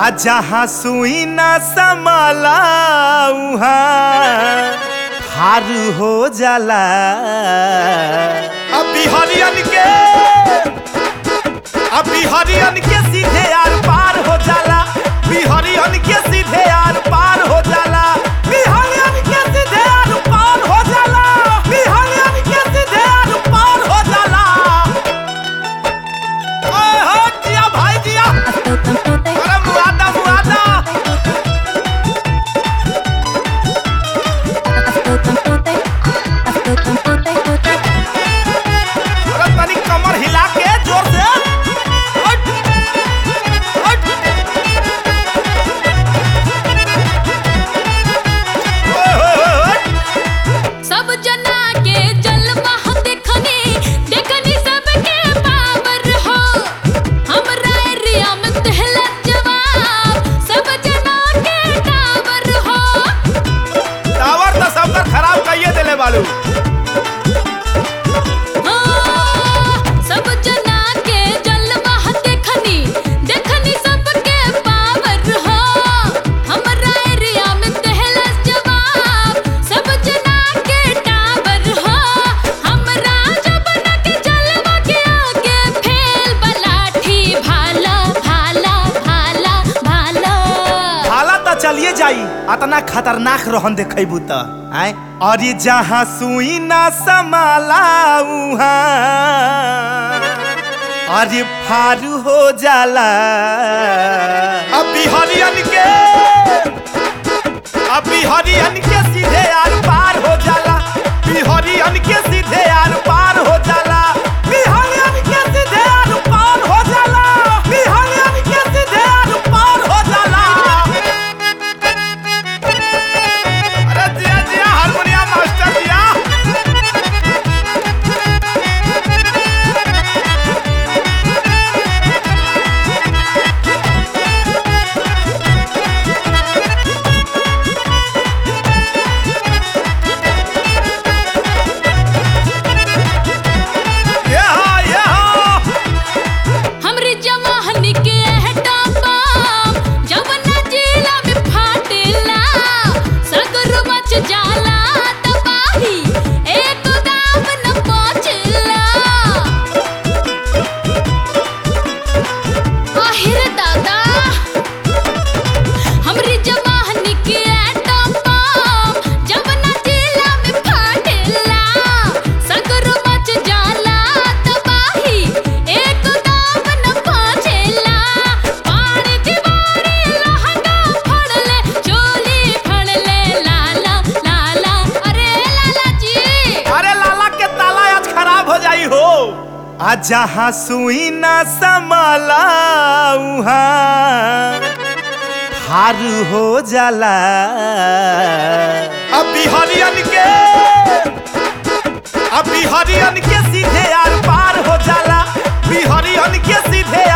आ जहाँ सुई न समला उहाँ हारू हो जाला अभी हरियन के अभी हरियन के सीधे आर पार हो जाला बिहरियन के सीधे आर पार हो जाला बिहरियन के सीधे आर पार हो जाला बिहरियन के सीधे आर पार हो जाला ओए हो जिया भाई जिया अरे मुआदा मुआदा अरे तनी कमर हिला के जोर से हट, हट। ओए, ओए, ओए, ओए। सब जना के जलवा हम देखनी देखनी सबके पावर हो हमरा एरिया में तहला जवाब सब जना के टावर हो टावर तो सबका खराब कहिए देले बालू हाँ, सब जना के जलवा हम देखनी देखनी सबके पावर हो हमरा एरिया में तहला जवाब सब जना के टावर हो हमरा जबना के जलवा के आगे फेल बलाठी भाला भाला भाला भाला हाला तो चलिए जाई अतना खतरनाक रहन देखेबू त आय अरे जहाँ सुई ना समाला उहाँ अरे फारू हो जाला अभी हरियन के अभी हरियन के सीधे आर पार हो जाला बिहरियन के सीधे आर पार हो जाला बिहरियन के सीधे आर पार हो जाला बिहरियन के सीधे आर पार हो जाला अरे जिया जिया हारमोनियम मास्टर जिया ये हा ये हा हमरी जवाहनी के हटा पाम जवना जिला में फाटेला सगर मच जाला तबाही एक दाम न पहुंचला आहिर दादा हमरी जवाहनी के हटा पाम जवना जिला में फाटेला सगर मच जाला तबाही एक दाम न पहुंचेला पानी दीवारी लहंगा फड़ले चोली फड़ले लाला लाला अरे लाला जी अरे लाला के ताला आज खराब हो जाई हो आ जहाँ सुई ना समला उहाँ हारू हो जाला अभी हरियन के अभी हरियन के सीधे आर पार हो जाला बिहरियन के सीधे